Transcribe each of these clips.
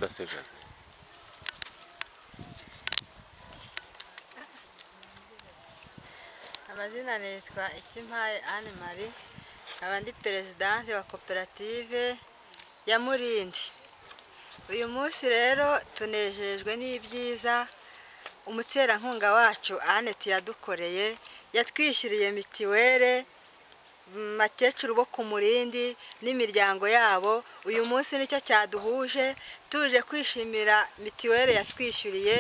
갔어요 그냥. amazina nitwa ikimpaye anne marie nkaba ndi perezidanti wa koperative ya murindi uyu munsi rero tunejejwe n'ibyiza umuterankunga wacu annet yadukoreye yatwishyuriye mitiwere mm, bakecuru bo ku murindi n'imiryango yabo uyu munsi nicyo cyaduhuje tuje kwishimira mitiwere yatwishyuriye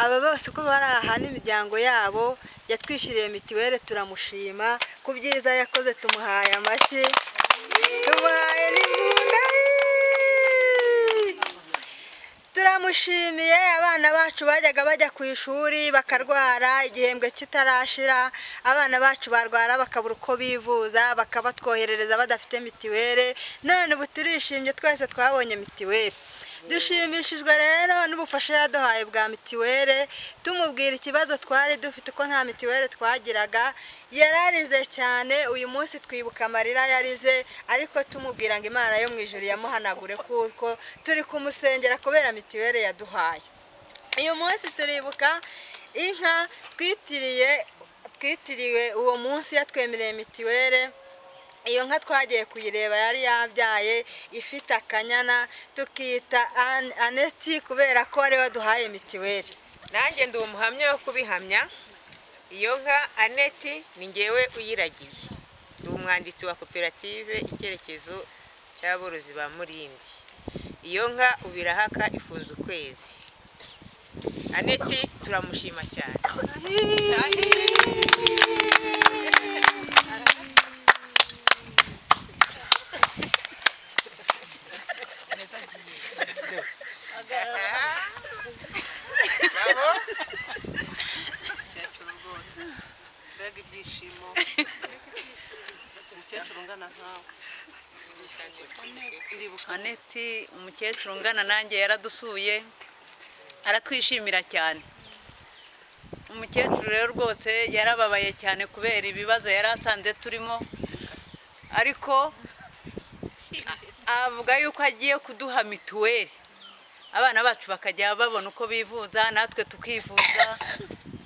aba bose uko bari aha n'imiryango yabo yatwishyuriye mitiwere turamushima ku byiza yakoze tumuhaye amashyi tumuhaye n'imbunda turamushimiye abana bacu bajyaga bajya ku ishuri bakarwara igihembwe kitarashira abana bacu barwara bakabura uko bivuza bakabatwoherereza badafite mitiwere none ubu turishimye twese twabonye mitiwere dushimishijwe rero n'ubufasha yaduhaye bwa mitiwere tumubwira ikibazo twari dufite uko nta mitiwere twagiraga yararize cyane uyu munsi twibuka amarira yarize ariko tumubwira ngo imana yo mu ijuru yamuhanagure kuko turi kumusengera kubera mitiwere yaduhaye uyu munsi turibuka inka twitiriye twitiriwe uwo munsi yatwemereye mitiwere iyo nka twagiye kuyireba yari yabyaye ifite akanyana tukiyita An- aneti kubera ko ari we duhaye mitiweri nanjye ndi umuhamya wo kubihamya iyo nka aneti ni ngewe uyiragiye ndi umwanditsi wa koperative icyerekezo cy'aborozi ba murindi iyo nka ubirahaka ifunze ukwezi aneti turamushima cyane Bravo. mukecuru rwose mbega ibyishimo umukecuru ungana nkawe ndibuka aneti umukecuru ungana nanjye yaradusuye aratwishimira cyane umukecuru rero rwose yarababaye cyane kubera ibibazo yari asanze turimo ariko a- avuga yuko agiye kuduha mituweli abana bacu bakajya babona uko bivuza natwe tukivuza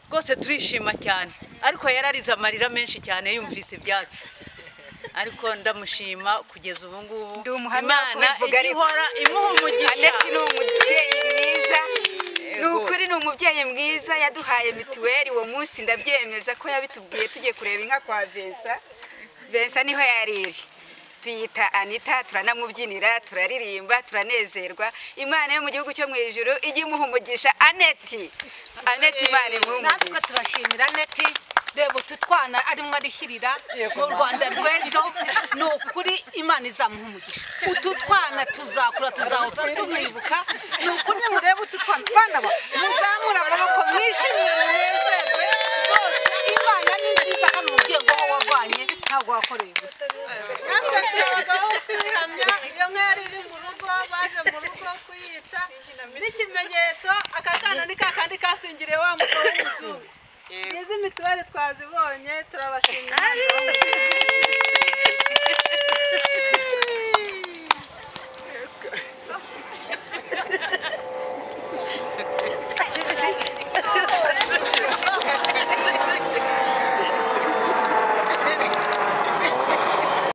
rwose turishima cyane ariko yararize amarira menshi cyane yumvise ibyacu ariko ndamushima kugeza ubu ngubu Ndi umuhamya wo imana kubivuga ijya ariko. ihora imuha umugisha aneti ni umubyeyi mwiza ni Yego. ukuri ni umubyeyi mwiza yaduhaye mituweli uwo munsi ndabyemeza ko yabitubwiye tugiye kureba inka kwa vensa vensa niho yari iri tuyita anita turanamubyinira turaririmba turanezerwa imana yo mu gihugu cyo mu ijuru ijya imuha umugisha aneti aneti imana imuha umugisha natwe turashimira neti reba utu twana arimo arishyirira mu rwanda rw'ejo ni ukuri imana izamuha umugisha utu twana tuzakura tuzahora tumwibuka ni ukuri murebe utu twana bana ba muzamure amaboko mwishimire munezerwe rwose imana ni nziza hano umubyeyi ngo wavanye ntabwo wakoreye ubusa natwe turabagaho kwihamya iyo mwari iri mu rugo baje mu rugo kuyita n'ikimenyetso akakana ni kakandi kasingiriye wa mugabo w'umuzungu izi mituweli twazibonye turabashimira